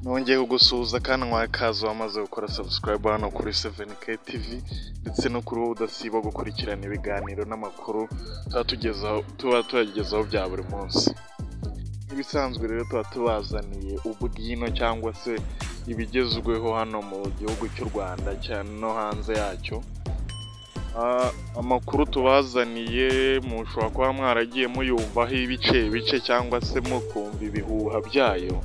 nongeye kugusuhuza kandi mwakaza wamaze gukora subscribe hano kuri 7K TV ndetse no kuri wowe udasiba gukurikirana ibiganiro n'amakuru tuba tugezaho tuba tuyagezaho bya buri munsi nk'ibisanzwe rero tuba tubazaniye ubwino cyangwa se ibigezweho hano mu gihugu cy'u Rwanda cyane no hanze yacyo Ah, amakuru tubazaniye mushobora kuba mwaragiye muyumvaho ibice bice cyangwa se mukumva ibihuha byayo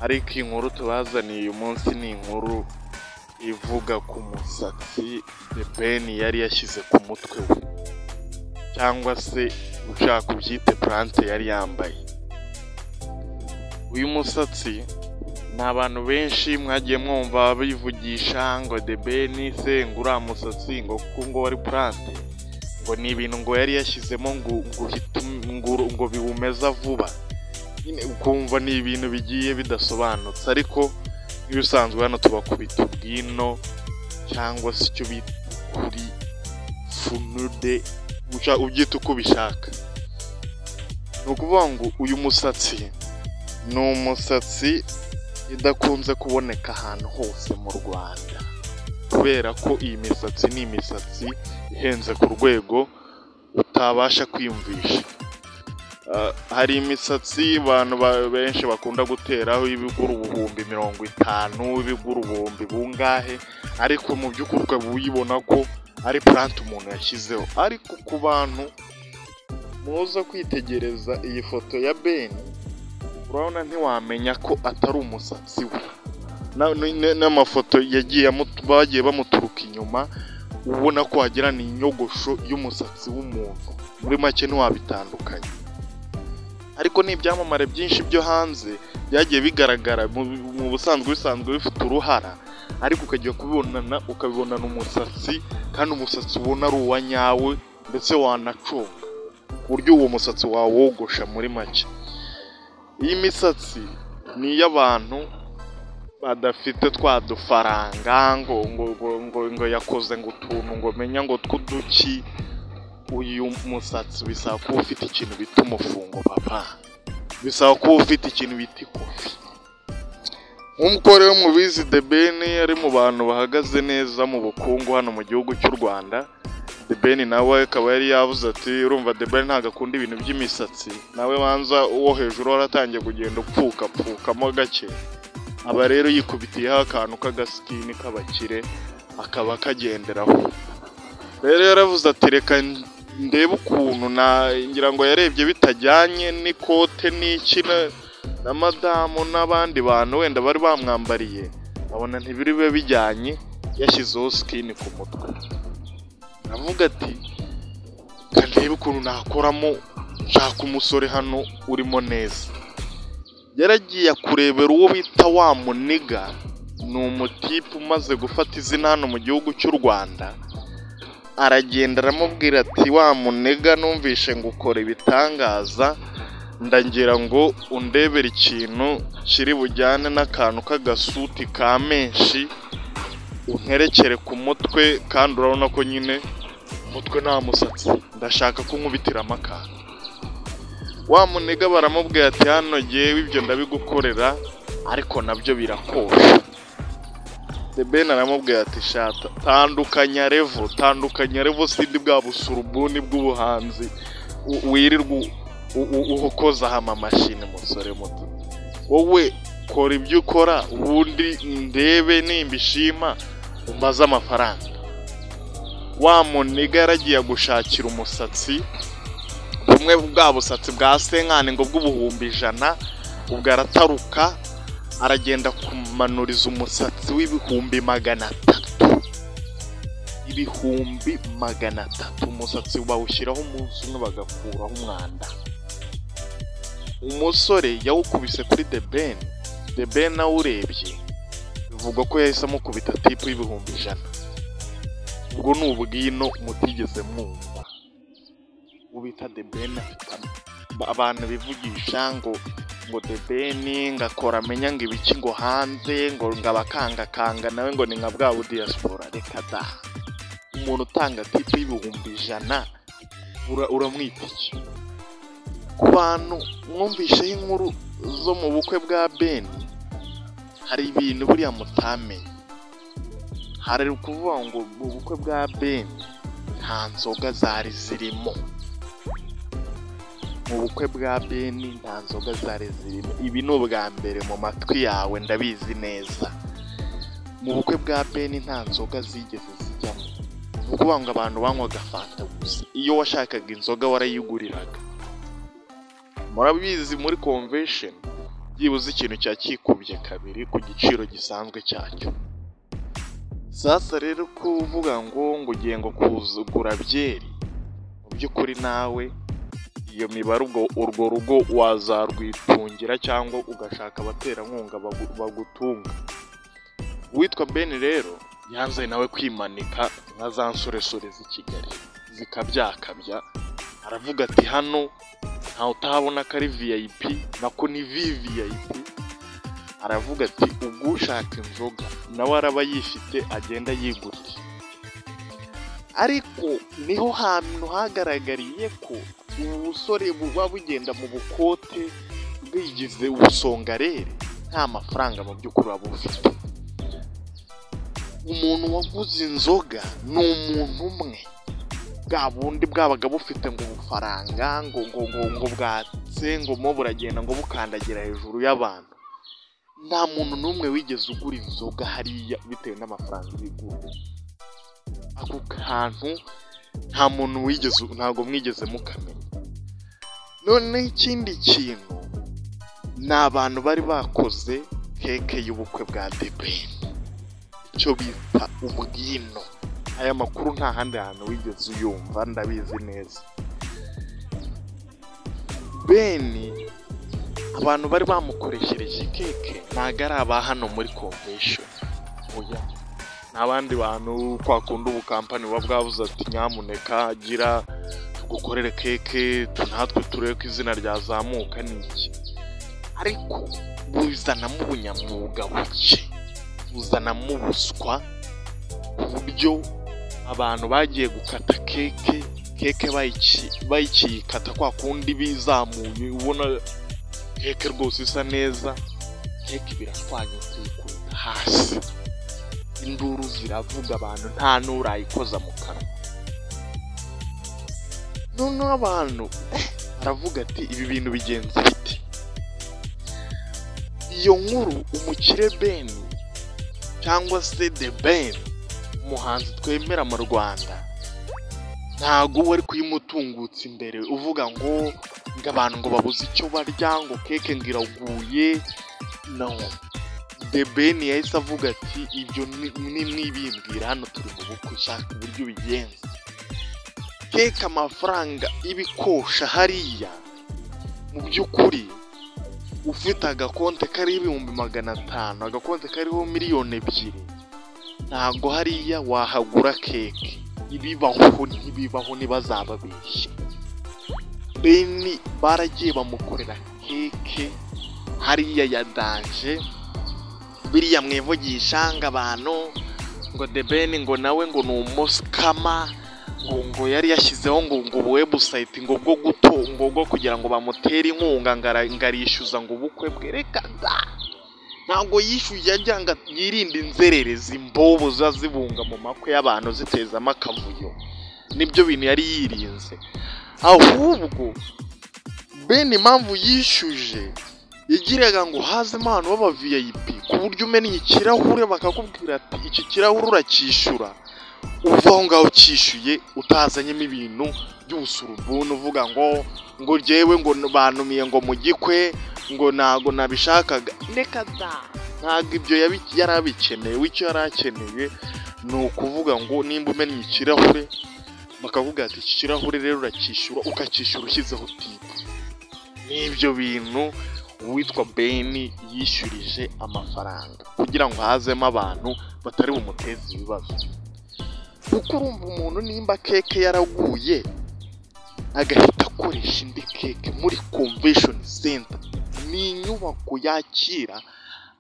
ariko inkuru tubazaniye uyu munsi ni inkuru ivuga ku musatsi The Ben yari yashyize ku mutwe we cyangwa se ushaka ubyite plante yari yambaye uyu musatsi ni abantu benshi mwagiye mwumva bivugisha ngo The Ben se ngo uriya musatsi ngo kuko ngo wari plante ngo ni ibintu ngo yari yashyizemo ngo ngo uhite um- ngo uru- ngo biwumeza vuba nyine ukumva ni ibintu bigiye bidasobanutse ariko nk'ibisanzwe hano tubakubita ubwino cyangwa se icyo bita kuri funude uca- ubyita uko ubishaka ni ukuvuga ngo uyu musatsi ni umusatsi idakunze kuboneka ahantu hose mu Rwanda kubera ko iyi misatsi ni imisatsi ihenze ku rwego utabasha kwiyumvisha Ah, hari imisatsi abantu ba- benshi bakunda guteraho ibigura ubuhumbi mirongo itanu ibigura ubuhumbi bungahe ariko mu by'ukuri ukaba uyibona ko ari plante umuntu yashyizeho ariko ku bantu muza kwitegereza iyi foto ya beni urabona ntiwamenya ko atari umusatsi we Na- n- n- n'amafoto yagiye amutu- bagiye bamuturuka inyuma ubona ko wagira ni inyogosho y'umusatsi w'umuntu muri make ntiwabitandukanye ariko ni ibyamamare byinshi byo hanze byagiye bigaragara mu mu busanzwe bisanzwe bifite uruhara ariko ukajya kubibonana ukabibonana umusatsi kandi umusatsi ubona ari uwa nyawe ndetse wanaconga ku buryo uwo musatsi wawogosha muri make iyi misatsi ni iy'abantu badafite twa dufaranga ngo ngo ngo ngo, ngo yakoze ngo utuntu ngo menya ngo tw'uduki uyu musatsi bisaba kuba ufite ikintu bita umufungo papa bisaba kuba ufite ikintu bita ikofi nk'uko rero mubizi The Ben ari mu bantu bahagaze neza mu bukungu hano mu gihugu cy'u Rwanda The Ben nawe akaba yari yavuze ati urumva The Ben ntabwo akunda ibintu by'imisatsi nawe banza uwo hejuru waratangiye kugenda upfukapfukamo gake aba rero yikubitiyeho akantu k'agasikini k'abakire akaba kagenderaho rero yaravuze ati reka ndebe ukuntu na ngira ngo yarebye bitajyanye n'ikote n'iki na- na madamu n'abandi bantu wenda bari bamwambariye abona ntibiribe bijyanye yashyizeho sikini ku mutwe aravuga ati reka ndebe ukuntu nakoramo nshaka umusore hano urimo neza yaragiye kurebera uwo bita wa muniga ni umutipe umaze gufata izina hano mu gihugu cy'u rwanda aragenda aramubwira ati wa munega numvishe ngo ukora ibitangaza ndagira ngo undebere ikintu kiri bujyane n'akantu k'agasuti ka menshi unterekere ku mutwe kandi urabona ko nyine umutwe nta musatsi ndashaka kunkubitiramo akantu wa munega baramubwira ati hano ngewe ibyo ndabigukorera ariko nabyo birakosha The Ben aramubwira ati shata tandukanya revo tandukanya revo sindi bwa busurubuni bw'ubuhanzi u- wirirwa u- u- u- ukozaho amamashini musore muto wowe kora ibyo ukora ubundi ndebe nimba ishima umbaze amafaranga wa muniga yaragiye gushakira umusatsi bumwe bwa busatsi bwa senkani ngo bw'ubuhumbi ijana ubwo arataruka aragenda kumanuriza umusatsi w'ibihumbi magana atatu ibihumbi magana atatu umusatsi bawushyiraho umunsi umwe bagakuraho umwanda umusore yawukubise kuri The Ben The Ben awurebye bivugwa ko yahise amukubita tipu y'ibihumbi ijana ubwo ni ubwino mutigeze mwumva ubita The Ben afite am- abantu bivugisha ngo ngo debeni ngakora amenya ngo ibiki ngo hanze ngo ngabakangakanga nawe ngo ni nka bwa budiyasipora reka da umuntu utanga tipu y'ibihumbi ijana ura- uramwita iki ku bantu mwumvisheho inkuru zo mu bukwe bwa beni hari ibintu buriya mutamenya hari ukuvuga ngo ubukwe bwa beni nta nzoga zari zirimo mu bukwe bwa beni nta nzoga zari zirimo ibi ni ubwa mbere mu matwi yawe ndabizi neza mu bukwe bwa beni nta nzoga zigeze zijyamo ni ukuvuga ngo abantu banywaga fanta gusa iyo washakaga inzoga warayiguriraga murabizi muri konvesheni byibuze ikintu cya kikubye kabiri ku giciro gisanzwe cyacyo sasa rero kuvuga ngo ngo ugiye ngo kuzugura byeri mu by'ukuri nawe iyo mibare ubwo urwo rugo wazarwitungira cyangwa ugashaka abaterankunga bagu- bagutunga uwitwa beni rero yanze nawe kwimanika nka za nsoresore z'i kigali zikabyakabya aravuga ati hano ntawe utahabona ko ari vip nako ni vvip aravuga ati ubwo ushaka inzoga nawe araba yifite agenda yigurira ariko niho hantu hagaragariye ko ubu busore buba bugenda mu bukote bwigize ubusongarere nta mafaranga mu by'ukuri buba bufite umuntu waguze inzoga ni umuntu umwe bwa bundi bwabaga bufite ngo ubufaranga ngo ngo ngo ngo bwatse ngo mo buragenda ngo bukandagira hejuru y'abantu nta muntu n'umwe wigeze ugura inzoga hariya bitewe n'amafaranga bigura ako kantu nta muntu wigeze ntabwo mwigeze mukamenya noneho ikindi kintu ni abantu bari bakoze keke y'ubukwe bwa debeni icyo bita ubwino aya makuru nta handi hantu wigeze uyumva ndabizi neza beni abantu bari bamukoreshereje keke ntabwo ari aba hano muri convention oya ni abandi bantu kwa kundi ubu kampani buba bwabuze ati nyamuneka gira tugukorere keke tu- natwe turebe ko izina ryazamuka n'iki ariko buzanamo ubunyamwuga buke buzanamo ubuswa ku buryo abantu bagiye gukata keke keke bayici- bayikikata kwa kundi bizamuye ubona keke rwose isa neza keke biratwanyutse ikubita hasi induru ziravuga abantu nta n'urayikoza mu kanwa noneho abantu eh, aravuga ati ibi bintu bigenza bite iyo nkuru umukire beni cyangwa se de beni umuhanzi twemera mu rwanda ntago uba ari kuyimutungutsa imbere uvuga ngo ngo abantu ngo babuze icyo barya ngo keke ngo iraguye no de beni yahise avuga ati ibyo ni ni mwibimbwira hano turi mu bukwe ushaka uburyo ubigenza keke amafaranga ibikosha hariya mu by'ukuri ufite agakonte kariho ibihumbi magana atanu agakonte kariho miliyoni ebyiri ntabwo hariya wahagura keke ibibaho ntibibaho ntibazababeshye beni baragiye bamukorera keke hariya ya danje biriya mwevo gishanga abantu ngo de beni ngo nawe ngo ni umusikama ngo ngo yari yashyizeho ngo ngo webusayiti ngo bwo guto ngo bwo kugira ngo bamutere inkunga ngo ara- ngo arishyuza ngo ubukwe bwe reka da ntabwo yishyuye agira ngo yirinde inzererezi imbobo ziba zibunga mu makwe y'abantu zitezamo akavuyo nibyo bintu yari yirinze ahubwo bene impamvu yishyuje yagiraga ngo hazemo abantu b'aba vip ku buryo umenya ikirahure bakakubwira ati iki kirahure uracyishyura uva aho ngaho ucyishyuye utazanyemo ibintu by'ubusurubuni uvuga ngo ngo jyewe ngo banumiye ngo mu gikwe ngo ntago nabishakaga reka da ntabwo ibyo yabi- yari abikeneye we icyo yari akeneye ni ukuvuga ngo nimba umennye ikirahure bakavuga ati iki kirahure rero uracyishyura ukacyishyura ushyizeho tipu n'ibyo bintu uwitwa beni yishyurije amafaranga kugira ngo hazemo abantu batari bumuteze ibibazo kuko urumva umuntu nimba keke yaraguye agahita akoresha indi keke muri convention center ni inyubako yakira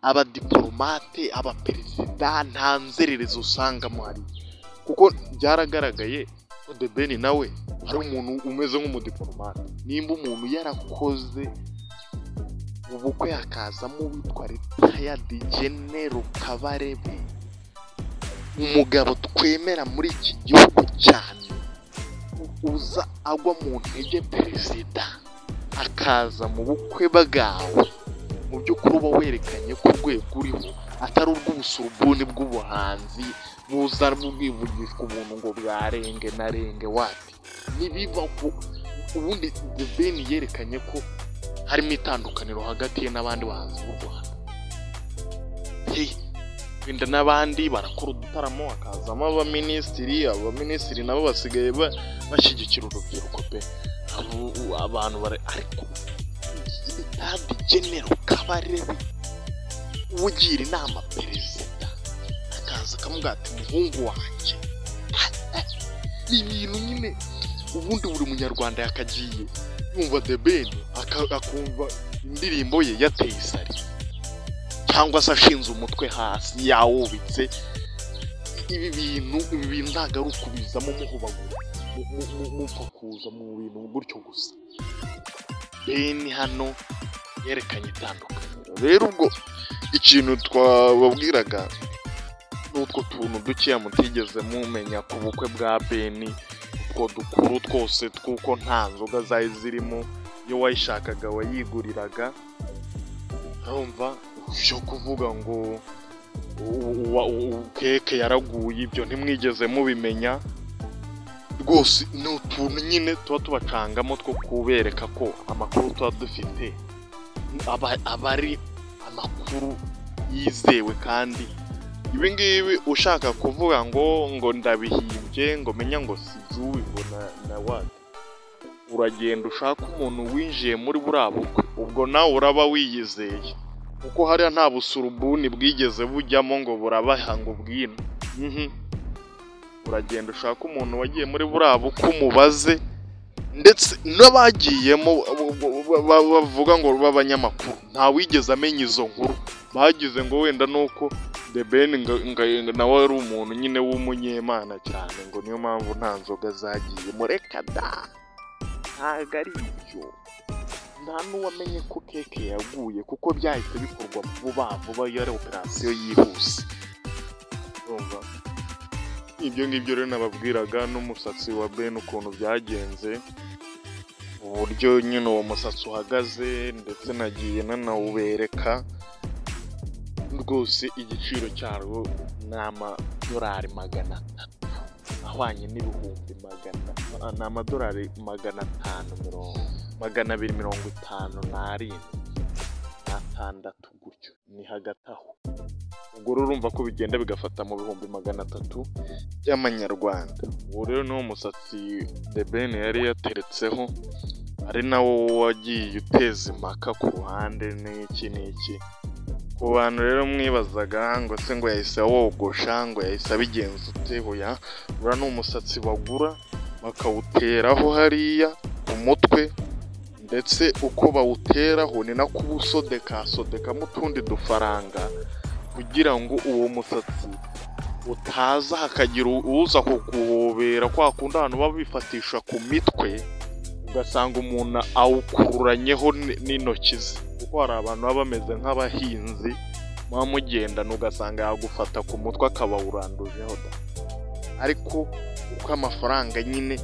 abadiporomate abaperezida nta nzererezi usangamo hari kuko byaragaragaye ko de beni nawe ari umuntu umeze nk'umudiporomate nimba umuntu yarakoze mu bukwe hakazamo uwitwa ritayadi genero kabarebe umugabo twemera muri iki gihugu cyane uza agwa mu ntege perezida akaza mu bukwe bwawe mu by'ukuri uba werekanye ko urwego uriho atari urw'ubusurubuni bw'ubuhanzi buza bwivugishwa ubuntu ngo bwarenge na renge wati nibiva ku ubundi The Ben yerekanye ko harimo itandukaniro hagati ye n'abandi bahanzi b'u Rwanda Hey, wenda n'abandi barakora udutaramo hakazamo abaminisitiri abaminisitiri nabo basigaye ba- bashyigikira urubyiruko pe Abo- abantu bare ariko kandi genero kabarebe ugira inama perezida akaza akamubwira ati muhungu wanjye ni ibintu nyine ubundi buri munyarwanda yakagiye yumva the ben aka- akumva indirimbo ye yateye isari cyangwa se ashinze umutwe hasi yawubitse ibi bintu ibi bintu ntabwo ari ukubizamo muhubagura mu- mu- mu- mupakuza mu bintu gutyo gusa beni hano yerekanye itandukaniro rero ubwo ikintu twababwiraga n'utwo tuntu dukeya mutigeze mumenya ku bukwe bwa beni utwo dukuru twose tw'uko nta nzoga zari zirimo iyo wayishakaga wayiguriraga urumva byo kuvuga ngo u- uwa- u- keke yaraguye ibyo ntimwigeze mubimenya rwose ni utuntu nyine tuba tubacangamo two kubereka ko amakuru tuba dufite aba aba ari amakuru yizewe kandi ibi ngibi ushaka kuvuga ngo ngo ndabihimbye ngo menya ngo si iby'uwi ngo na na wati uragenda ushaka umuntu winjiye muri buriya bukwe ubwo nawe uraba wiyizeye kuko hariya nta busurubuni bwigeze bujyamo ngo burabaha ngo bwino Mhm. uragenda ushaka umuntu wagiye muri buriya bukwe umubaze ndetse n'abagiyemo bo- bo- bo- ba- bavuga ngo b'abanyamakuru nta wigeze amenya izo nkuru bagize ngo wenda nuko the ben nga- nga- nawe ari umuntu nyine w'umunyemana cyane ngo niyo mpamvu nta nzoga zagiye mureka da ntabwo ari ibyo nta n'uwamenye ko keke yaguye kuko byahise bikorwa vuba vuba iyo ari operasiyo yihuse urumva ibyo ngibyo rero nababwiraga n'umusatsi wa ben ukuntu byagenze uburyo nyine uwo musatsi uhagaze ndetse nagiye nanawubereka rwose igiciro cyarwo ni amadolari magana atatu ahwanye n'ibihumbi magana ah, ni amadolari magana atanu mirongo magana abiri mirongo itanu n'arindwi n'atandatu gutyo ni hagati aho ubwo rero urumva ko bigenda bigafata mu bihumbi magana atatu by'amanyarwanda uwo rero ni wo musatsi the ben yari yateretseho ari nawo wagiye uteza impaka ku ruhande n'iki n'iki ku bantu rero mwibazaga ngo se ngo yahise awogosha ngo yahise abigenza ute hoya uriya ni umusatsi bagura bakawuteraho hariya ku mutwe ndetse uko bawuteraho ni nako uba usodeka sodekamo utundi dufaranga kugira ngo uwo musatsi utaza hakagira uza kukuhobera kwa kundi abantu baba bifatisha ku mitwe ugasanga umuntu awukururanyeho n- n'intoki ze kuko hari abantu baba bameze nk'abahinzi muba mugendana ugasanga yagufata ku mutwe akaba awurandujeho da ariko uko amafaranga nyine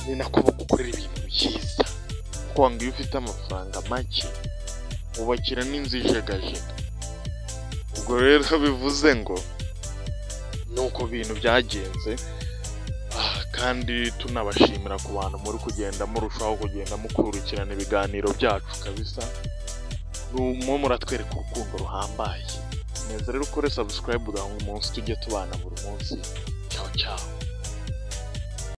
ni nako bagukorera ibintu byiza kuko wanga iyo ufite amafaranga make ubakira n'inzu ijegajega ubwo rero bivuze ngo ni uko ibintu byagenze Ah, kandi tunabashimira ku bantu muri kugenda murushaho kugenda mukurikirana ibiganiro byacu kabisa mwo muratwereka urukundo ruhambaye neza rero ukore subscribe kugira ngo umunsi tujye tubana buri munsi cyaho cyaho